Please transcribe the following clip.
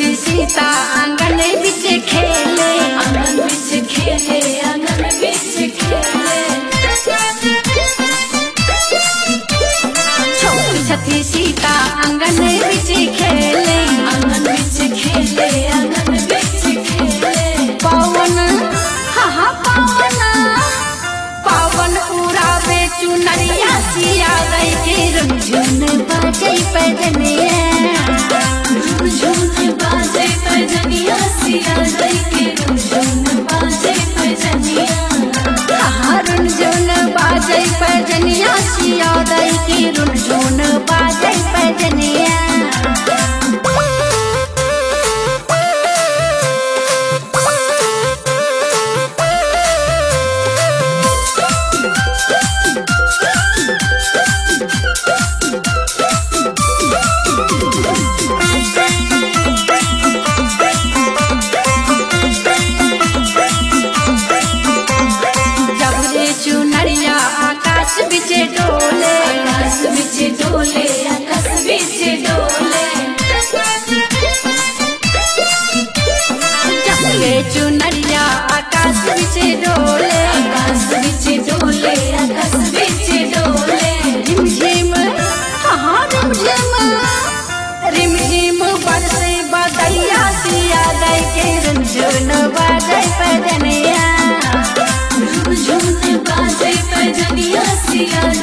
छठी सीता आंगन बिच खेले आंगन बिच खेले आंगन बिच खेले छोटी छठी सीता आंगन बिच खेले आंगन बिच खेले आंगन बिच खेले पवन हा हा पवन पवन उड़ावे चुनरिया सिया गई के रुझुन बाजे पैदनिया झुमझुम बाजे पैजनिया सिया दई के झुमझुम बाजे पैजनिया रुन झुन बाजे पैदनिया सिया गई के रुझुन बाजे पैदनिया जब रे चुनरिया आकाश बिच डोले आकाश बिच डोले आकाश बिच डोले जब रे चुनरिया आकाश बिच डोले आकाश बिच डोले आकाश बिच डोले रिमझिम हाँ रिमझिम रिमझिम बरसे बदैया सिया दई के रुझुन बाजे पैदनिया झुमझुम बाजे पैजनिया सिया